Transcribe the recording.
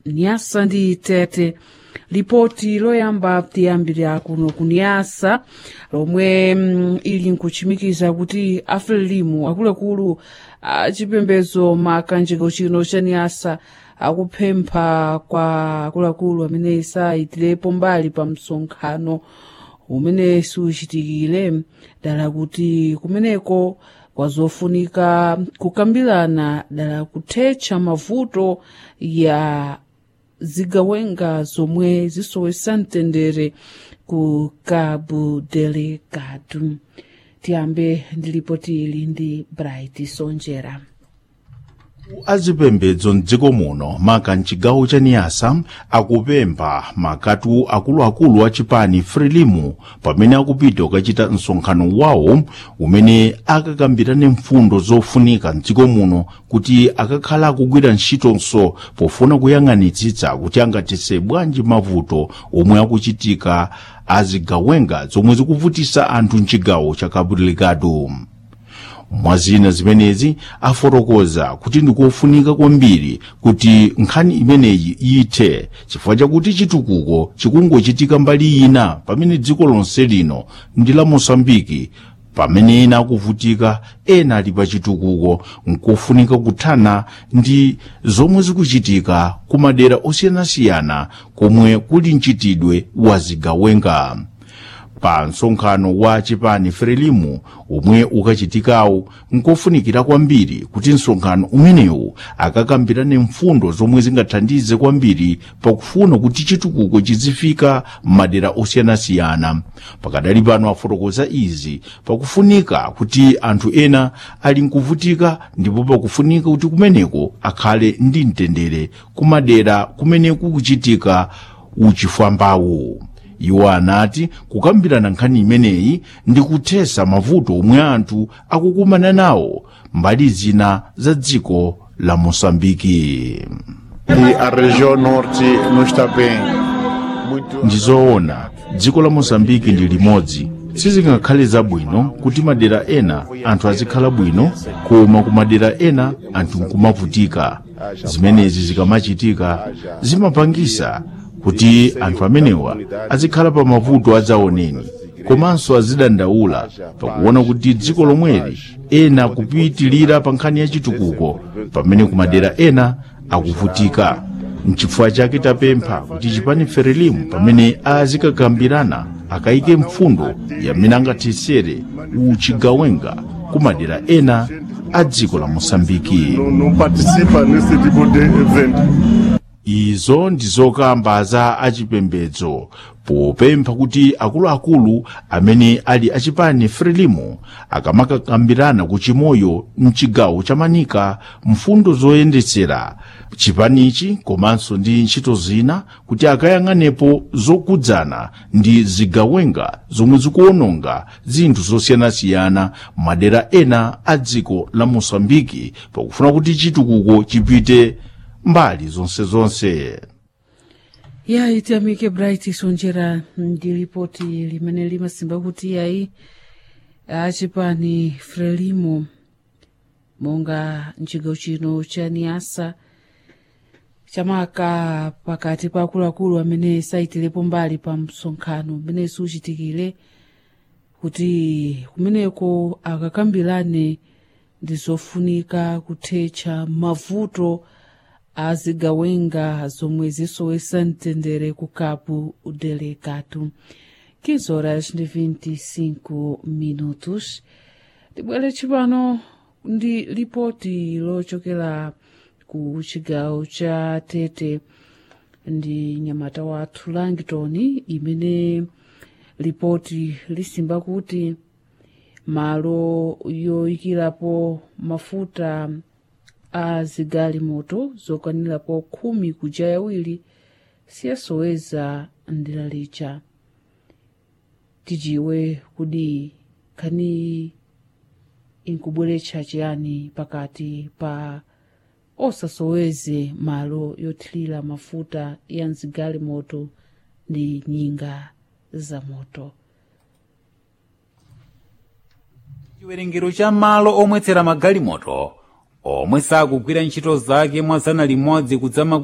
nyasa ndi tete lipoti loyamba tiyambira kuno kuniyasa lomwe mm, ili nkuchimikiza kuti afulilimu akuluakulu achipembedzo makanjiko chino cha niyasa akupempha kwa akuluakulu amene sayitirepo mbali pa msonkhano umene siuchitikire dala kuti kumeneko kwazofunika kukambirana dala kuthetsa mavuto ya zigawenga zomwe zisowesa mtendere ku cabo delegado tiyambe ndi lipoti ili ndi bright sonjera azipembedzo mdziko muno maka mchigawo cha niyasa akupempha makatu akuluakulu a chipani frelimu pamene akupita kukachita msonkhano wawo umene akakambirane mfundo zofunika mdziko muno kuti akakhala akugwira ntchitonso pofuna kuyang'anitsitsa kuti angathetse bwanji mavuto omwe akuchitika azigawenga zomwe zikuvutisa anthu mchigawo cha cabo delegado mwazina zimenezi afotokoza kuti ndikofunika kwambiri kuti nkhani imeneyi iyithe chifukwa chakuti chitukuko chikungochitika mbali ina pamene dziko lonse lino ndi la mosambiki pamene ena akuvutika ena ali pa chitukuko nkofunika kuthana ndi zomwe zikuchitika ku madera osiyanasiyana komwe kuli mchitidwe wa zigawenga pa msonkhano wa chipani frelimu omwe ukachitikawo nkofunikira kwambiri kuti msonkhano umenewu akakambirane mfundo zomwe zingathandize kwambiri pakufuna kuti chitukuko chizifika m'madera osiyanasiyana pakadali pano afotokoza izi pakufunika kuti anthu ena ali nkuvutika ndipo pakufunika kuti kumeneko akhale ndi mtendere kumadera kumene kukuchitika uchifwambawo iwo anati kukambirana nkhani imeneyi ndi kuthesa mavuto omwe anthu akukumana nawo mbali zina za dziko la mosambiki E a região norte não está bem. Muito ndizoona dziko la mosambiki ndi limodzi sizingakhale zabwino kuti madera ena anthu azikhala bwino koma ku madera ena anthu nkumavutika zimenezi zikamachitika zimapangisa kuti anthu amenewa azikhala pa mavuto adzaoneni komanso azidandaula pakuona kuti dziko lomweli ena kupitilira pa nkhani ya chitukuko pamene ku madera ena akuvutika mchifukwa chake tapempha kuti chipani frelimu pamene azikakambirana akayike mfundo yamene angathesere uchigawenga ku madera ena a dziko la mosambiki não, não participa nesse tipo de evento. izo ndizokamba za achipembedzo popempha kuti akuluakulu amene ali achipani frelimu akamakakambirana kuchimoyo mchigawo cha manika mfundo zoyendetsera chipanichi komanso ndi ntchito zina kuti akayang'anepo zokudzana ndi zigawenga zomwe zikuononga zinthu zosiyanasiyana madera ena a dziko la mosambiki pakufuna kuti chitukuko chipite mbali zonse zonse ya itiyamike bright sonjera ndi lipoti limene limasimba kuti yayi achipani frelimo monga mchigawo chino cha niasa chamaka pakati pa akuluakulu amene sayitirepo mbali pa msonkhano umene siuchitikire kuti kumeneko akakambirane ndi zofunika kuthetsa mavuto azigawenga zomwe zisowesa mtendere ku cabo delegado 15 horas ndi 25 minutos tibwere tsopano ndi lipoti lochokera ku chigawo cha tete ndi nyamata wathu langton imene lipoti lisimba kuti malo yoyikirapo mafuta a zigalimoto zokwanirapo khumi kuja yawiri siyasoweza ndira licha tijiwe kudi khani inkubweretsa chiyani pakati pa osasoweze malo yothirira mafuta ya mzigalimoto ndi nyinga za moto chiwerengero cha malo omwetsera magalimoto omwe sakugwira ntchito zake mwa zana limodzi kudzama